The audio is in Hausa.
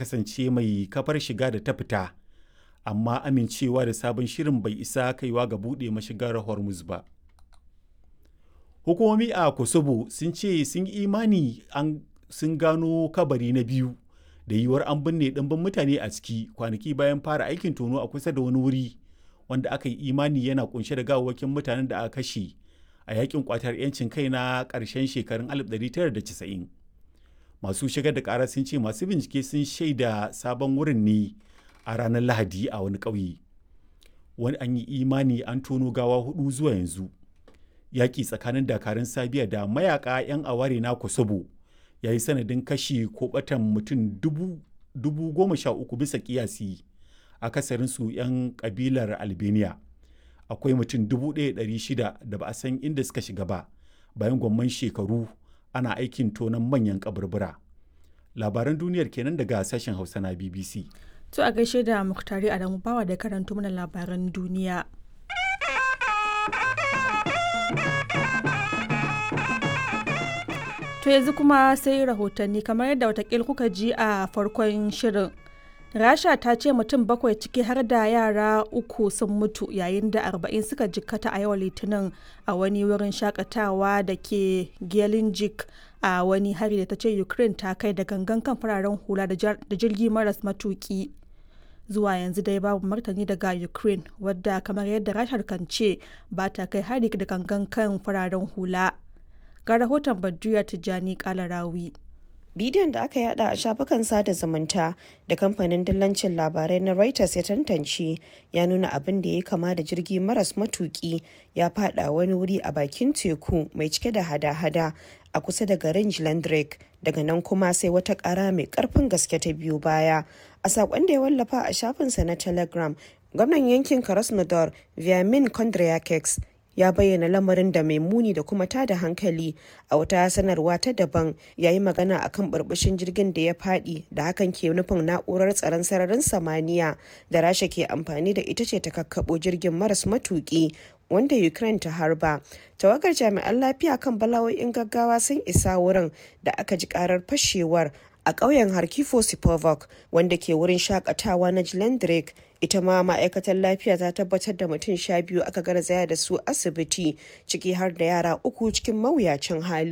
kasance mai kafar shiga da ta fita amma amincewa da sabon shirin bai isa kaiwa ga buɗe mashigar hormuz ba hukumomi a kosovo sun ce sun imani an sun gano kabari na biyu da yiwuwar an binne ɗimbin mutane a ciki kwanaki bayan fara aikin tono a kusa da wani wuri wanda aka yi imani yana kunshe da gawawwakin mutanen da aka kashe a yakin kwatar 'yancin kai na ƙarshen shekarun 1990 masu shigar da ƙara sun ce masu bincike sun shaida sabon wurin ne a ranar lahadi a wani ƙauye wani an yi imani an tono gawa hudu zuwa yanzu yaƙi tsakanin dakarun sabiya da mayaka 'yan aware na kosovo ya yi sanadin kashi ko batan mutum dubu goma sha uku bisa kiyasi akasarinsu 'yan kabilar albania akwai mutum dubu ɗaya shida da ba a san inda suka shiga ba bayan gwamman shekaru ana aikin tonon manyan kaburbura labaran duniyar kenan daga sashen hausa na bbc To a gaishe da Muktari Adamu Bawa da karanto mana labaran duniya. To yanzu kuma sai rahotanni kamar yadda watakil kuka ji a farkon shirin. Rasha ta ce mutum bakwai ciki har da yara uku sun mutu yayin da arba'in suka jikkata a yau litinin a wani wurin shakatawa da ke Gelinjik a wani hari da ta ce Ukraine ta kai da gangan kan fararen hula da jirgi maras matuki. zuwa yanzu dai babu martani daga ukraine wadda kamar yadda rashar kan ce ba ta kai hari da gangan kan fararen hula ga rahoton badriya tijjani kalarawi bidiyon da aka yada a shafukan sada zumunta da kamfanin dillancin labarai na reuters ya tantance ya nuna abin da ya kama da jirgi maras matuki ya fada wani wuri a bakin teku mai cike da hada-hada a kusa da garin Jlandrek daga nan kuma sai wata kara mai karfin gaske ta biyu baya a sakon da ya wallafa a shafinsa na telegram gwamnan yankin krasnodar viamin kondryakeks ya bayyana lamarin da mai muni da kuma tada hankali a wata sanarwa ta daban ya yi magana akan burbushin jirgin da ya fadi da hakan ke nufin na'urar tsaron sararin samaniya da rasha ke amfani da ita ce ta kakkabo jirgin maras matuki wanda ukraine ta harba tawagar jami'an lafiya kan bala'o'in gaggawa sun isa wurin da aka ji karar fashewar a ƙauyen harkifo sipovok wanda ke wurin shakatawa na jilendrek ita ma ma'aikatar lafiya ta tabbatar da mutum sha biyu aka garzaya da su asibiti ciki har da yara uku cikin mawuyacin hali